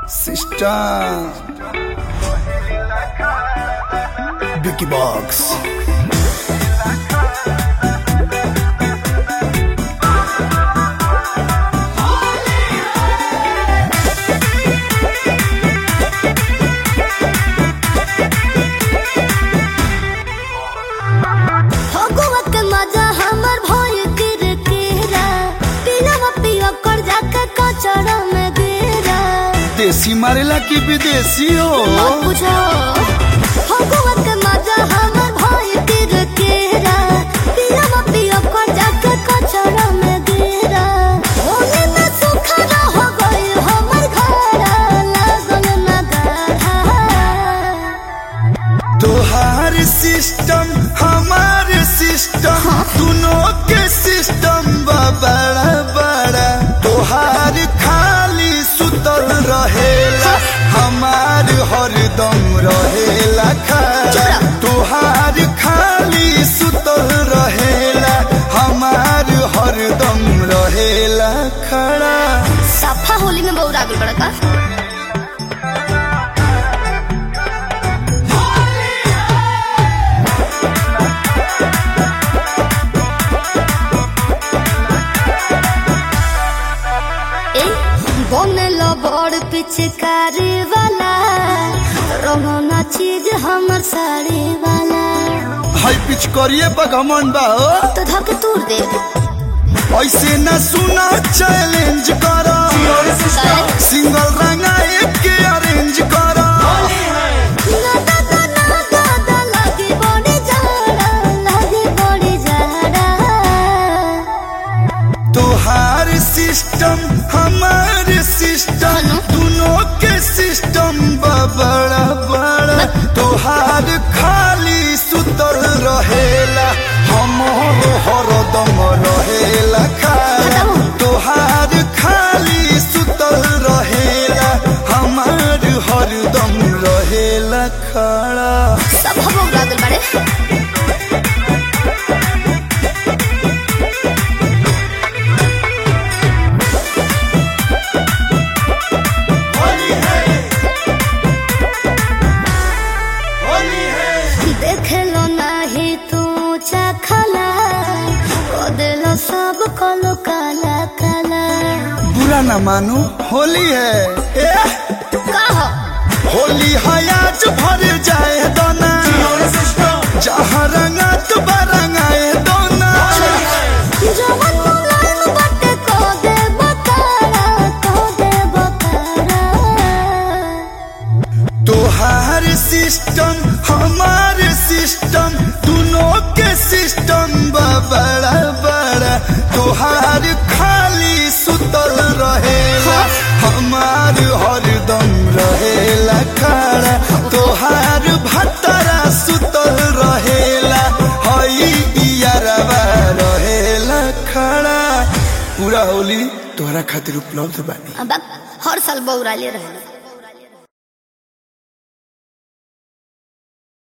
Sister. Vicky Box. Phagua के मजा हमर भइल किरकिरा पिलवा पिया कर जाके कचरा में गिरा देसी मारेला की विदेशी हो मत पूछो फगुआ के मजा हमर भइल किरकिरा पिलवा पिया कर जाके कचरा में गिरा होने में सुखा हो गइल हमर घर लागल ना गाढ़ा तोहार सिस्टम हमार सिस्टम दोनों के सिस्टम बा बड़ा बड़ा तोहार खाली सुतल रहेला हमार हरदम रहेला खड़ा चुप रह। तोहार खाली सुतल रहेला हमार हरदम रहेला खड़ा सफा होली में बहुत आगल बड़ा का ए, बनल बड़ पिचकारी वाला रंगना चीज हमर साड़ी वाला हाई पिच करिए बगमन बा हो तो धके तूर दे ऐसे न सुना चैलेंज करो सिंगल रंगा एक के अरेंज करो ना दादा ना दादा लगे बड़ी जाड़ा लगे बड़ी जाड़ा तोहार सिस्टम हमार सिस्टम दोनों के सिस्टम बा बड़ा बड़ा तोहार खाली सुतल रहेला हमर हरदम रहेला खाला तोहार खाली सुतल रहेला हमार हरदम रहेला खड़ा सब हम लोग लागल बड़े देखलो नाही तू चखला कदेलो सब कलो काला काला बुरा न मानो होली है ए, कहो होली है आज भर जाए दोना जहाँ रंगा तो रंगाए दोना जवन मुलायम बटे को दे बकारा को दे बकारा तोहार सिस्टम हमार सिस्टम दोनों के सिस्टम बा बड़ा बड़ा तोहार खाली सुतल रहेला हमार हरदम रहेला खड़ा तोहार भतरा सुतल रहेला हई इयरवा रहेला खड़ा पूरा होली तोहरा खातिर उपलब्ध बानी अब हर साल बौरा ले रहे